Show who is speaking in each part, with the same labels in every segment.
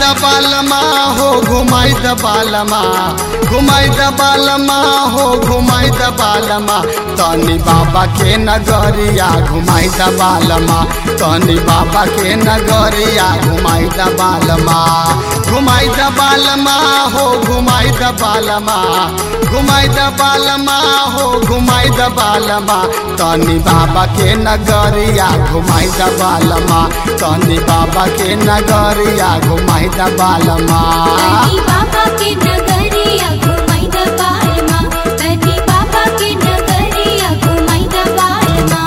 Speaker 1: द बालमा हो घुमाई द बालमा घुमाई द बालमा हो घुमाई द बालमा तनी बाबा के नगरिया घुमाई द बालमा तनी बाबा के नगरिया घुमाई द बालमा घुमाई द बालमा हो घुमाई द बालमा घुमाई द बालमा हो घुमाई द बालमा तनी बाबा के नगरिया घुमाई द बालमा तनी बाबा के नगरिया घुमाई द बालमा
Speaker 2: तनी बाबा के नगरिया घुमाई द बालमा तनी बाबा के नगरिया घुमाई द बालमा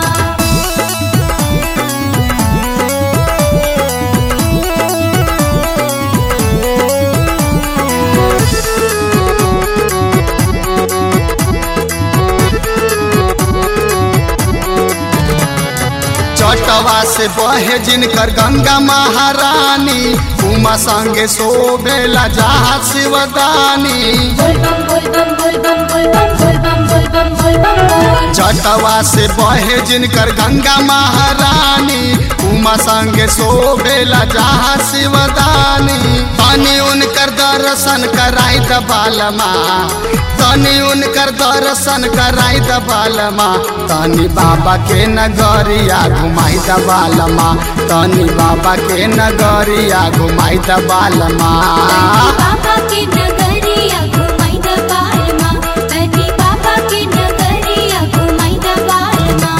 Speaker 1: चटवा से बहे जिनकर गंगा महारानी उमा संगे शोभेला जहा शिवदानी
Speaker 2: बोल बम बोल बम बोल बम बोल बम बोल बम बोल बम बोल बम बोल
Speaker 1: चटवा से बहे जिनकर गंगा महारानी उमा संगे शोभेला जहा शिवदानी तनी उनकर दर्शन कराई द बालमा तनी उनकर दर्शन कराई द बालमा तनी बाबा के नगरिया घुमाई द बालमा तनी बाबा के नगरिया घुमाई द बालमा
Speaker 2: तनी बाबा के नगरिया घुमाई द बालमा तनी बाबा के नगरिया घुमाई द बालमा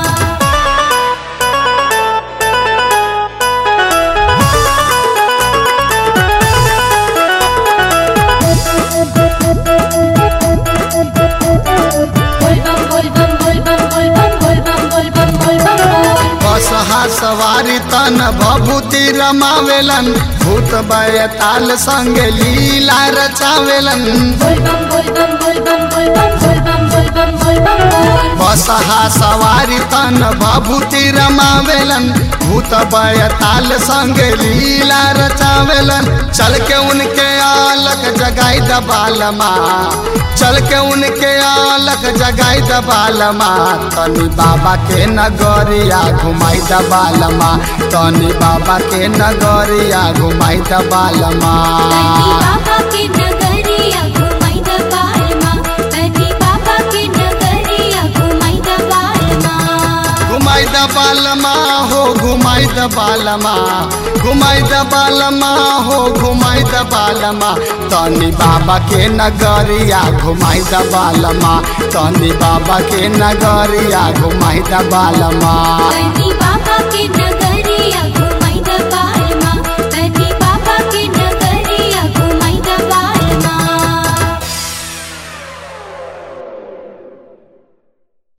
Speaker 2: बोल बम बोल बम बोल बम बोल बम बोल बम बोल बम बोल बम बोल
Speaker 1: बसहा सवारी तन भभूति रमावेलन भूत बैताल संग लीला रचावेलन
Speaker 2: बोल बम बोल बम बोल बम बोल बम बोल बम बोल बम बोल बम बोल
Speaker 1: बसहा सवारी तन भभूति रमावेलन भूत बैताल संग लीला रचावेलन चल के उनके आलक जगाई द बालमा चल के उनके आलक जगाई द बालमा तनी बाबा के नगरिया घुमाई द बालमा तनी बाबा के नगरिया घुमाई द बालमा
Speaker 2: तनी बाबा के नगरिया घुमाई द बालमा तनी बाबा के नगरिया घुमाई द बालमा
Speaker 1: घुमाई द बालमा हो घुमाई द बालमा घुमाई द बालमा हो घुमाई द बालमा तनी बाबा के नगरिया घुमाई द बालमा तनी बाबा के नगरिया घुमाई द बालमा
Speaker 2: तनी